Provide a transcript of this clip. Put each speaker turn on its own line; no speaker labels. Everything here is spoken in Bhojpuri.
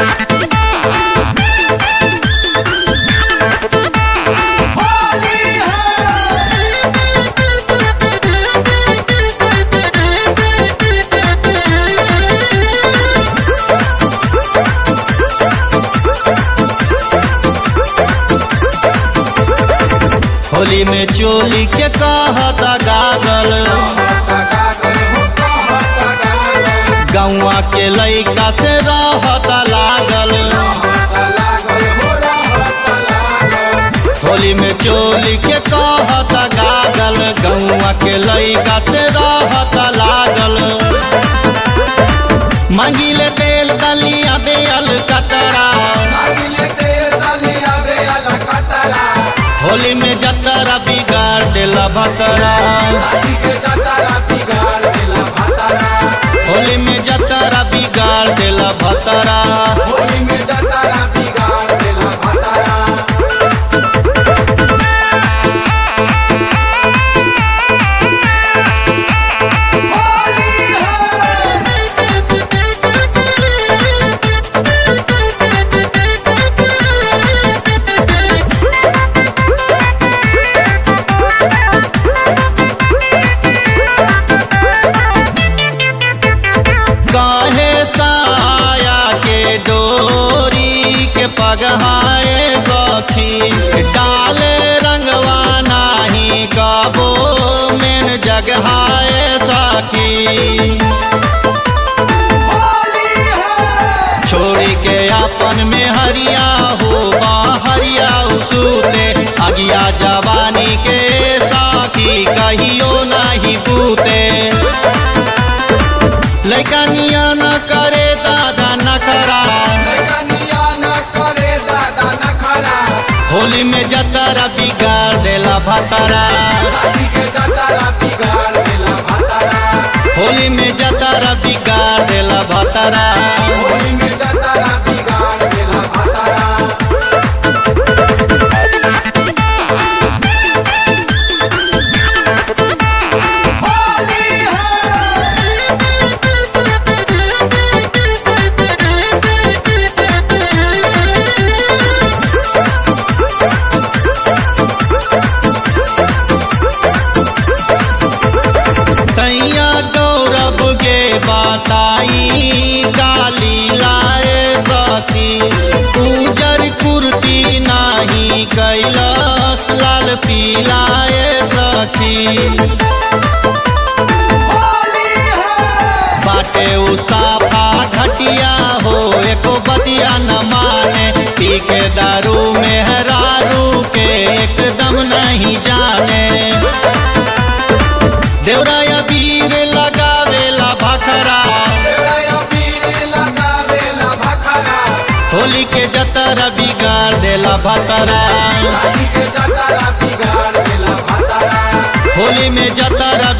होली में चोली के कहता गागल गौआ के लैका से रहता लागल होली में चोली के कहता गागल गौआ के लैका से रहता लागल मंगिले तेल दलिया बेल कतरा होली में जतरा बिगाड़ देला भतरा होली में जतरा बिगाड़ देला भतरा काहे साया के डोरी के पगहाए सखी डाले रंगवा नाही गाबो मेन जगहाए सखी छोड़ी के अपन में हरिया हो हरिया सूते अगिया जवानी के साथी कहियो नहीं पूते लैका निया न करे दादा नखरा होली में जतरा बिगाड़ देला भतरा होली में जतरा बिगाड़ देला भतरा तैया गौरव के बताई गाली लाए सखी उजर कुर्ती नाही कैलस लाल पीलाए सखी बाटे उसाफा घटिया हो एको बतिया न माने पी के दारू में हरारू के एकदम नहीं जाने देवराया वीर लगावेला भखरा होली के जतरा बिगाड़ देला भतरा होली में जतरा